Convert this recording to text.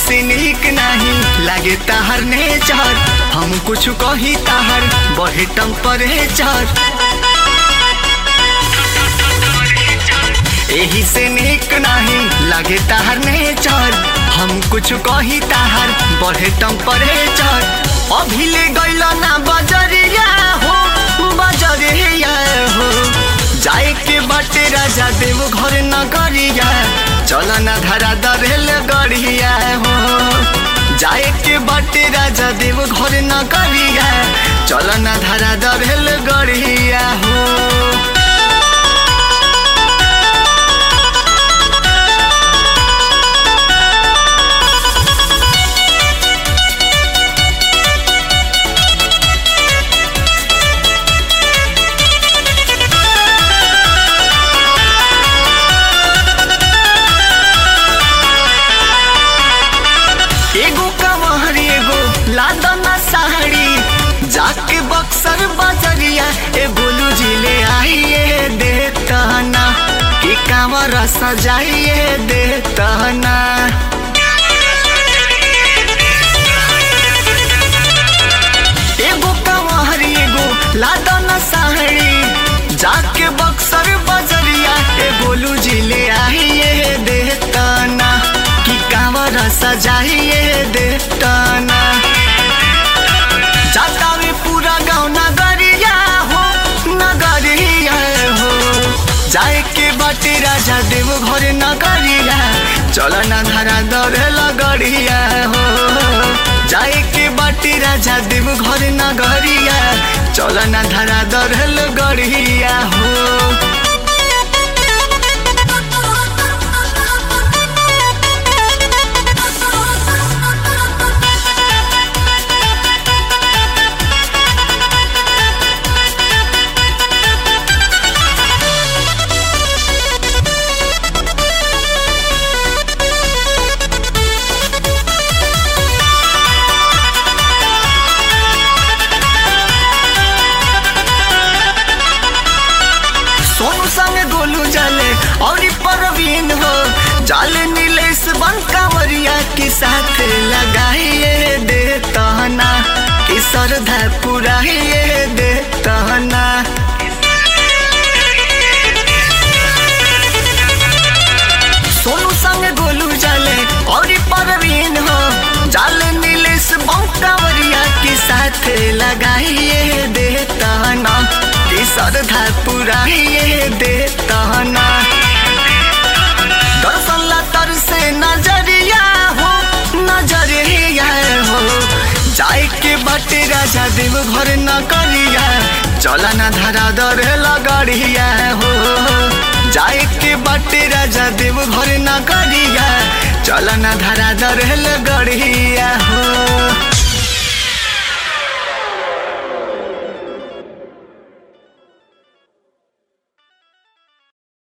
से नीक नहीं लागे ताहर नेचर हम कुछ कही ताहर बढ़े टेम्परेचर एही से नीक नहीं लागे ताहर नेचर हम कुछ कही ताहर बढ़े टेम्परेचर अभी ले गइल ना बजरिया हो बजरिया हो जाए के बाटे राजा देव घर नगरिया चल ना धरा दरेल गड़िया हो जाए के बाटे राजा देव घर नगरिया चल ना धरा दरेल गड़िया हो एगो कमहर एगो लादना साड़ी जाके बक्सर बजरिया ए बोलू जिले आइए देतना कि कांवर सजाइए देतना एगो कमहर एगो लादना साड़ी जाके बक्सर बजरिया ए बोलू जिले आइए देतना कि कांवर सजाइए देतना जाता में पूरा गाँव नगरिया हो नगरिया हो जाए के बाटे राजा देव घर नगरिया चल ना धरा दर लगड़िया हो जाए के बाटे राजा देव घर नगरिया चल ना धरा दर लगड़िया हो सोनू संग गोलू जाले और ई परवीन हो जाले नीलेश बंकावरिया के साथ लगाइए दे तहना कि श्रद्धा पुराइए दे तहना सोनू संग गोलू जाले और ई परवीन हो जाले नीलेश बंकावरिया के साथ लगाइए दे तहना कि श्रद्धा पुराइए दे तहना दर्शन ला तर से नजरिया हो नजरिया हो जाए के बाटे राजा देव घर न करिया चला ना धरा दर लगड़िया हो जाए के बाटे राजा देव घर न करिया चला ना धरा दर लगड़िया हो